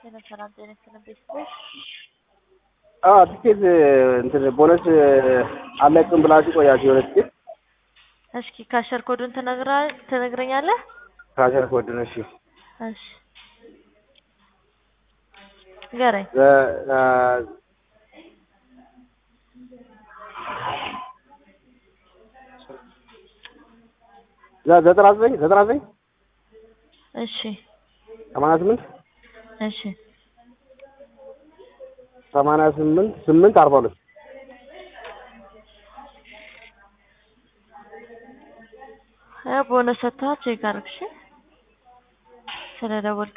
ሰላም ሰላም፣ ጤና ይስጥልን ቤተሰቦች። አዎ ትኬት እንትን ቦነስ አለቅም ብላችሁ ቆያችሁ የሆነ ትኬት እስኪ ካሸር ኮዱን ትነግራ ትነግረኛለህ? ካሸር ኮድ ነው። እሺ እሺ ንገረኝ። ዘ- አ- ዘ- ዘጠና ዘጠኝ ዘጠና ዘጠኝ እሺ ሰማንያ ስምንት እሺ ሰማንያ ስምንት ስምንት አርባ ሁለት ቦነስ ሰጥተሃል ቼክ አድርግ እሺ። ስለደወልክ